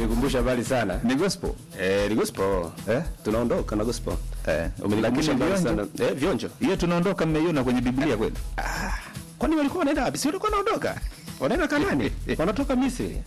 umenikumbusha mbali sana. Ni gospel. Eh, ni gospel. Eh? Tunaondoka na gospel. Eh. Umenikumbusha Lakini mbali vionjo? sana. Eh, vionjo. Hiyo tunaondoka mmeiona kwenye Biblia kweli? Kwani walikuwa wanaenda wapi? Si walikuwa wanaondoka? Wanaenda Kanani? Wanatoka Misri.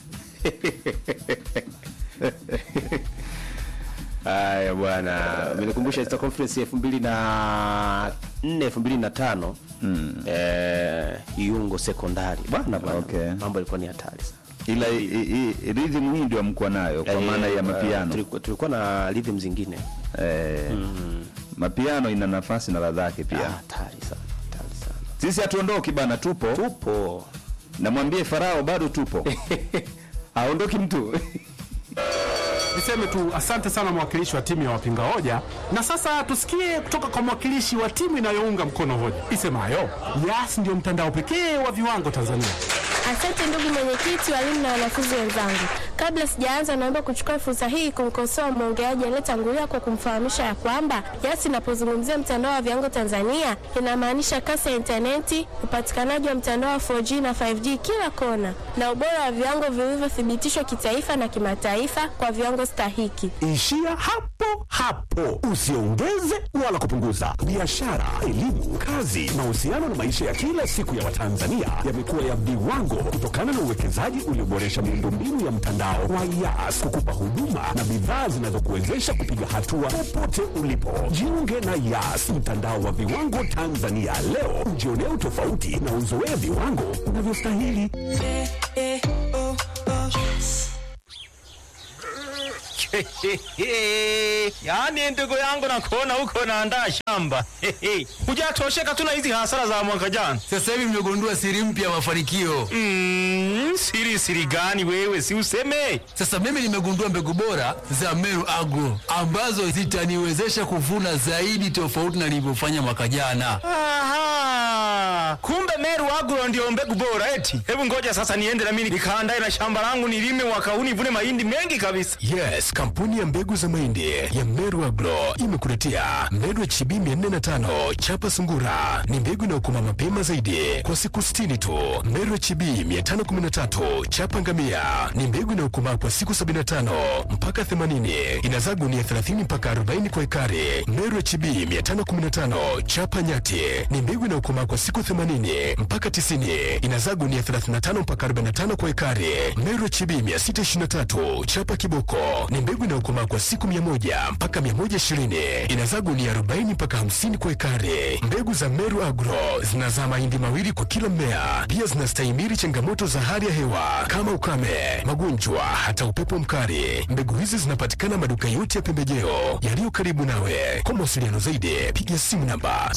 Haya bwana, umenikumbusha Easter Conference ya 2004 2005. Mm. Eh, Iungo sekondari. Bwana bwana. Okay. Mambo yalikuwa ni hatari sana. Ila i- i- i- rhythm hii ndio mko nayo kwa Eh, maana ya eh, mapiano. Tulikuwa, tulikuwa na rhythm zingine. Eh, mapiano ina nafasi na ladha yake Ah, pia. Hatari sana. Hatari sana. Sisi hatuondoki bana, tupo. Tupo. Namwambie Farao bado tupo. Haondoki mtu. Niseme tu asante sana mwakilishi wa timu ya wapinga hoja, na sasa tusikie kutoka kwa mwakilishi wa timu inayounga mkono hoja isemayo Yas ndio mtandao pekee wa viwango Tanzania. Asante ndugu mwenyekiti, walimu na wanafunzi wenzangu. Kabla sijaanza, naomba kuchukua fursa hii kumkosoa mwongeaji aliyetangulia kwa kumfahamisha ya kwamba Yas inapozungumzia mtandao wa viwango Tanzania inamaanisha kasi ya intaneti, upatikanaji wa mtandao wa 4G na 5G kila kona, na ubora wa viwango vilivyothibitishwa kitaifa na kimataifa kwa viwango stahiki. Ishia hapo hapo, usiongeze wala kupunguza. Biashara, elimu, kazi, mahusiano na maisha ya kila siku ya Watanzania yamekuwa ya viwango kutokana na uwekezaji ulioboresha miundombinu ya mtandao wa Yas kukupa huduma na bidhaa zinazokuwezesha kupiga hatua popote ulipo. Jiunge na Yas, mtandao wa viwango Tanzania leo, ujionee utofauti na uzoee viwango unavyostahili. Yaani ndugu yangu nakuona huko naandaa shamba. Hujatosheka tu na hizi hasara za mwaka jana. Sasa hivi mmegundua siri mpya ya mafanikio. Mm, siri siri gani wewe si useme? Sasa mimi nimegundua mbegu bora za Meru Agro ambazo zitaniwezesha kuvuna zaidi tofauti na nilivyofanya mwaka jana. Aha. Kumbe Meru Agro ndio mbegu bora eti. Hebu ngoja sasa niende na mimi nikaandae na shamba langu nilime mwaka huu nivune mahindi mengi kabisa. Yes, kampuni ya mbegu za mahindi ya Meru Agro imekuletea Meru HB 405 chapa sungura. Ni mbegu inayokoma mapema zaidi kwa siku 60 tu. Meru HB 513 chapa ngamia ni mbegu inayokomaa kwa siku 75 mpaka 80. Inazaa gunia 30 mpaka 40 kwa ekari. Meru HB 515 chapa nyati ni mbegu inayokomaa kwa siku 80 mpaka 90. Inazaa gunia 35 mpaka 45 kwa ekari. Meru HB 623 chapa kiboko ni mbegu inayokomaa kwa siku 100 mpaka 120. Inazaa gunia 40 mpaka 50 kwa ekari. Mbegu za Meru Agro zinazaa mahindi mawili kwa kila mmea. Pia zinastahimili changamoto za hali ya hewa kama ukame, magonjwa, hata upepo mkali. Mbegu hizi zinapatikana maduka yote ya pembejeo yaliyo karibu nawe. Kwa mawasiliano zaidi, piga simu namba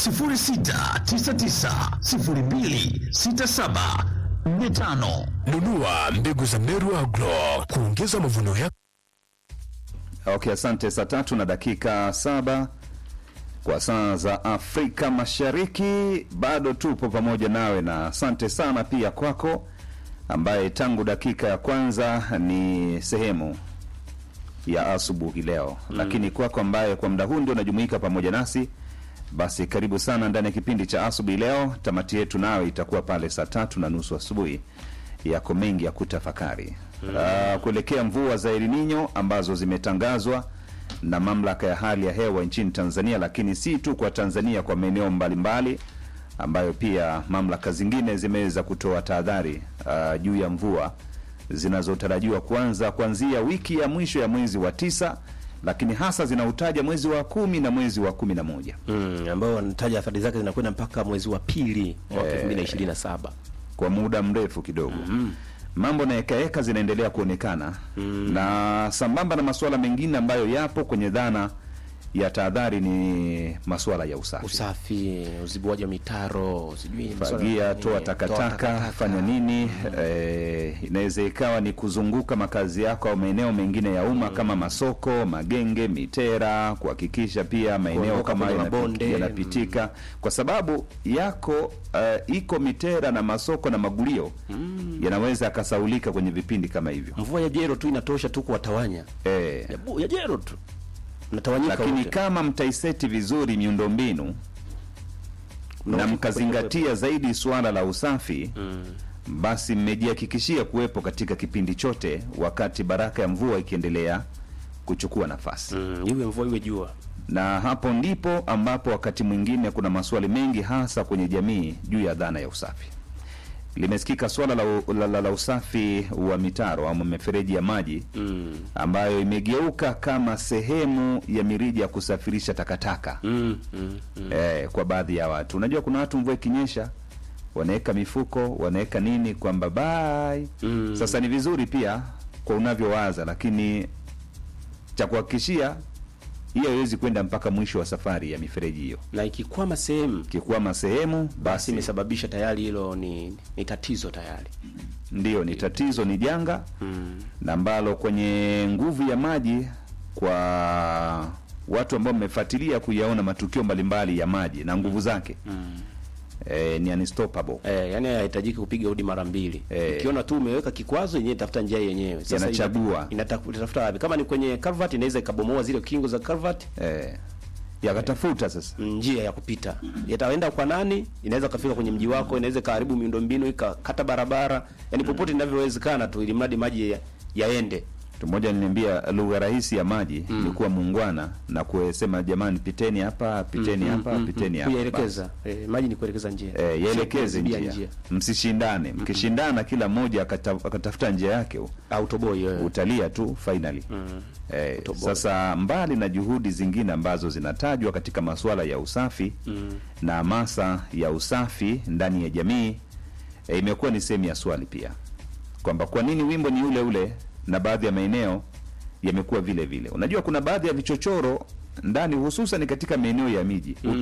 0699026745. Nunua mbegu za Meru Agro kuongeza mavuno yako. Okay, asante. Saa tatu na dakika saba kwa saa za Afrika Mashariki, bado tupo pamoja nawe, na asante sana pia kwako ambaye tangu dakika ya kwanza ni sehemu ya asubuhi leo mm. Lakini kwako ambaye kwa muda huu ndio unajumuika pamoja nasi, basi karibu sana ndani ya kipindi cha asubuhi leo. Tamati yetu nawe itakuwa pale saa tatu na nusu asubuhi. Yako mengi ya kutafakari mm. Uh, kuelekea mvua za El Nino ambazo zimetangazwa na mamlaka ya hali ya hewa nchini Tanzania, lakini si tu kwa Tanzania, kwa maeneo mbalimbali ambayo pia mamlaka zingine zimeweza kutoa tahadhari uh, juu ya mvua zinazotarajiwa kuanza kuanzia wiki ya mwisho ya mwezi wa tisa, lakini hasa zinautaja mwezi wa kumi na mwezi wa kumi na moja Mm, ambao wanataja athari zake zinakwenda mpaka mwezi wa pili mwaka 2027. kwa muda mrefu kidogo mambo na hekaheka zinaendelea kuonekana na sambamba na masuala mengine ambayo yapo kwenye dhana ya tahadhari ni masuala ya usafi Usafi, uzibuaji wa mitaro, sijui masuala fagia mengine, toa takataka fanya nini eh, inaweza ikawa ni kuzunguka makazi yako au maeneo mengine ya umma kama masoko magenge mitera kuhakikisha pia maeneo Kuondoka kama kwenye yanapi- mabonde. yanapitika kwa sababu yako eh, iko mitera na masoko na magulio yanaweza yakasaulika kwenye vipindi kama hivyo Mvua ya jero tu inatosha tu kuwatawanya. eh, Ya, bu- ya jero tu. Natawanyika lakini wote. kama mtaiseti vizuri miundombinu na Unaofika mkazingatia zaidi suala la usafi basi mmejihakikishia kuwepo katika kipindi chote wakati baraka ya mvua ikiendelea kuchukua nafasi Mm, iwe mvua iwe jua. na hapo ndipo ambapo wakati mwingine kuna maswali mengi hasa kwenye jamii juu ya dhana ya usafi. Limesikika swala la, u- la, la, la usafi wa mitaro ama mifereji ya maji Mm. ambayo imegeuka kama sehemu ya mirija ya kusafirisha takataka Mm, mm, mm. eh, kwa baadhi ya watu. Unajua kuna watu mvua ikinyesha wanaweka mifuko wanaweka nini kwamba bye. Mm. Sasa ni vizuri pia kwa unavyowaza, lakini cha kuhakikishia hiyo haiwezi kwenda mpaka mwisho wa safari ya mifereji hiyo. Na ikikwama sehemu Kikwama sehemu basi basi imesababisha tayari hilo ni, ni tatizo tayari. ndio ni tatizo, ni janga Mm. na ambalo kwenye nguvu ya maji kwa watu ambao mmefuatilia kuyaona matukio mbalimbali ya maji na nguvu zake eh, ni unstoppable. Eh, yani hahitajiki kupiga hodi mara mbili. Eh. Ukiona tu umeweka kikwazo yenyewe tafuta njia yenyewe. Yanachagua. ina- inata- inatafuta wapi? Kama ni kwenye culvert inaweza ikabomoa zile kingo za culvert Eh, yakatafuta sasa mm, njia ya kupita. Yataenda kwa nani? Inaweza kafika kwenye mji wako, inaweza kaharibu miundombinu, ikakata barabara. Yaani popote inavyowezekana tu ili mradi maji ya- yaende. mtu mmoja aliniambia lugha rahisi ya maji ni kuwa muungwana na kusema jamani, piteni hapa, piteni hapa, piteni hapa, Kuyaelekeza. Eh, maji ni kuelekeza njia. Basi. Eh, yaelekeze Sio njia, kuzuia msishindane. Mkishindana kila mmoja akata- akatafuta njia yake, Autoboy wewe. utalia tu finally. Eh, Utoboa. sasa mbali na juhudi zingine ambazo zinatajwa katika masuala ya usafi na hamasa ya usafi ndani ya jamii eh, imekuwa ni sehemu ya swali pia kwamba kwa nini wimbo ni ule ule na baadhi ya maeneo yamekuwa vile vile. Unajua kuna baadhi ya vichochoro ndani hususan katika maeneo ya miji